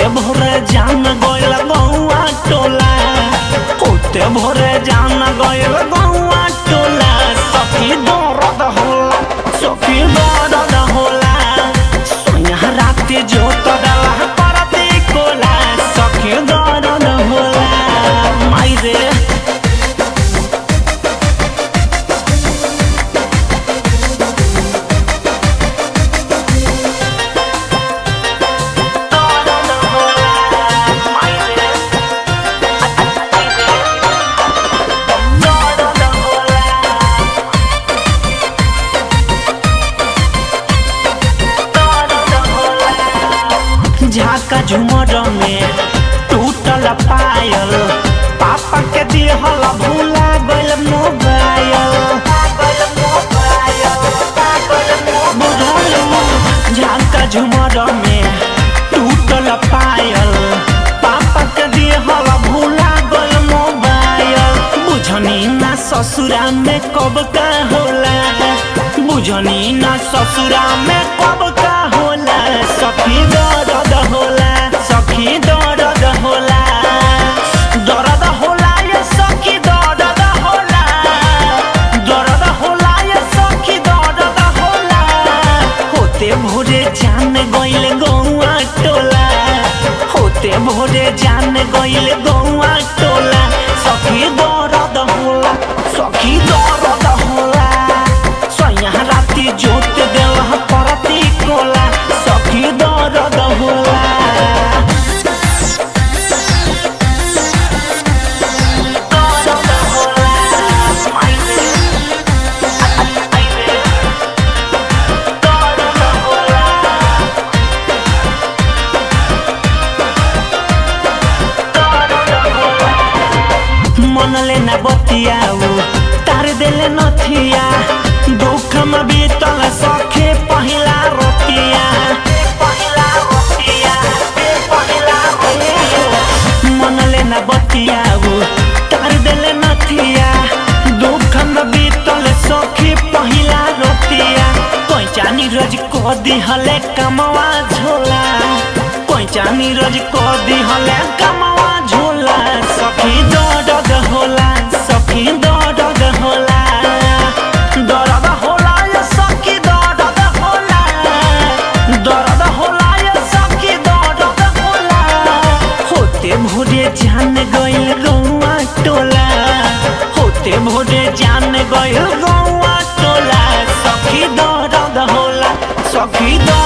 भोरे जान गइल गौआ टोला होते भोरे जान गइल गौआ टोला सखी दर्द होला सखी दर्द होला सोया राते जोत डाला परती कोला सखी दर्द होला माई रे दर्द होला माई रे दर्द होला झाका झुमर में टूटल पायल पापा के दिहल भूला गइल मोबाइल बुझलू झाका झुमर में टूटल पायल पापा के दिहल भूला गइल मोबाइल बुझनी ना ससुरा में कब का होला बुझनी ना ससुरा में कब का होला सखी दर्द होला सखी दर्द होला दर्द होला ये सखी दर्द होला दर्द होला ये सखी दर्द होला होते भोरे जान गइल गौआ टोला होते भोरे जान गइल गौआ टोला सखी दर्द होला सखी दर्द होला सैया राती जोत देला परती कोला सखी दर्द होला दर्द होला माइले आइले दर्द होला मन लेना बतियाऊ तार देले नथिया दुख में बीतल सखे पहिला रोतिया पहिला रोतिया पहिला रोतिया मन लेना बतियाऊ तार देले नथिया दुख में बीतल सखे पहिला रोतिया कोइचा नीरज को दिहले कमवा झोला कोइचा नीरज को दिहले कमवा झोला सखी दर्द होला सखी दर्द होला दर्द होला ये सखी दर्द होला दर्द होला ये सखी दर्द होला होते भोरे जान गइल गौआ टोला होते भोरे जान गइल गौआ टोला सखी दर्द होला सखी दर्द